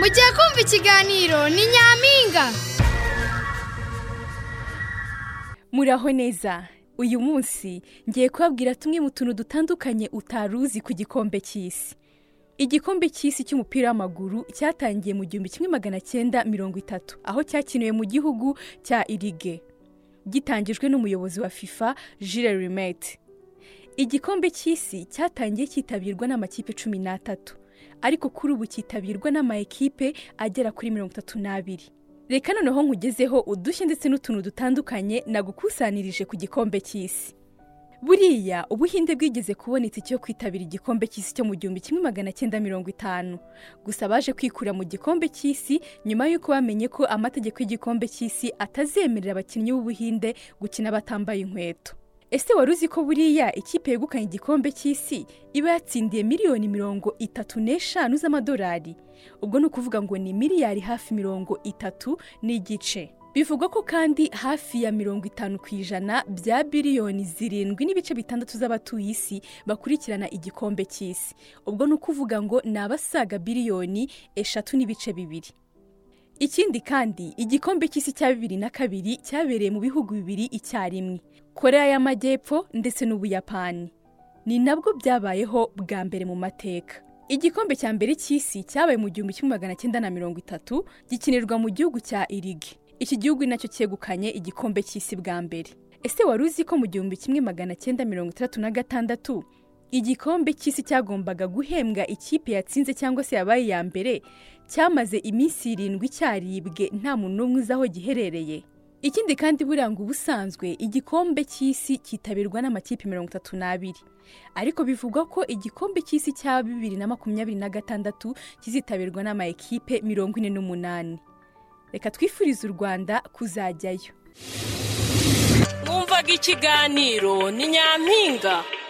mugiye kumva ikiganiro ni nyampinga muraho neza uyu munsi ngiye kubabwira tumwe mu tuntu dutandukanye utari uzi ku gikombe cy'isi igikombe cy'isi cy'umupira w'amaguru cyatangiye mu gihumbi kimwe magana cyenda mirongo itatu aho cyakiniwe mu gihugu cya irige gitangijwe n'umuyobozi wa fifa jire rimete igikombe cy'isi cyatangiye cyitabirwa n'amakipe cumi n'atatu ariko kuri ubu cyitabirwa n'amakipe agera kuri mirongo itatu n'abiri reka noneho nkugezeho udushya ndetse n'utuntu dutandukanye nagukusanirije ku gikombe cy'isi buriya ubuhinde bwigeze kubonetse icyo kwitabira igikombe cy'isi cyo mu gihumbi kimwe magana cyenda mirongo itanu gusa baje kwikura mu gikombe cy'isi nyuma y'uko bamenye ko amategeko y'igikombe cy'isi atazemerera abakinnyi b'ubuhinde gukina batambaye inkweto ese wari uzi ko buriya ikipe yegukanye igikombe cy'isi iba yatsindiye miliyoni mirongo itatu n'eshanu z'amadolari ubwo ni ukuvuga ngo ni miliyari hafi mirongo itatu n'igice bivugwa ko kandi hafi ya mirongo itanu ku ijana bya biliyoni zirindwi n'ibice bitandatu z'abatuye isi bakurikirana igikombe cy'isi ubwo ni ukuvuga ngo ni abasaga biliyoni eshatu n'ibice bibiri ikindi kandi igikombe cy'isi cya bibiri na kabiri cyabereye mu bihugu bibiri icyarimwe korea y'amajyepfo ndetse n'ubuyapani ni nabwo byabayeho bwa mbere mu mateka igikombe cya mbere cy'isi cyabaye mu gihumbi kimwe magana cyenda na mirongo itatu gikinirwa mu gihugu cya irigi iki gihugu nacyo cyegukanye igikombe cy'isi bwa mbere ese wari uzi ko mu gihumbi kimwe magana cyenda mirongo itandatu na gatandatu igikombe cy'isi cyagombaga guhembwa ikipe yatsinze cyangwa se yabaye iya mbere cyamaze iminsi irindwi cyaribwe nta muntu n'umwe uzi aho giherereye ikindi kandi buranga ubusanzwe igikombe cy'isi cyitabirwa n'amakipe mirongo itatu n'abiri ariko bivugwa ko igikombe cy'isi cya bibiri na makumyabiri na gatandatu kizitabirwa n'ama ekipe mirongo ine n'umunani reka twifurize u rwanda kuzajyayo mwumvaga ikiganiro ni nyampinga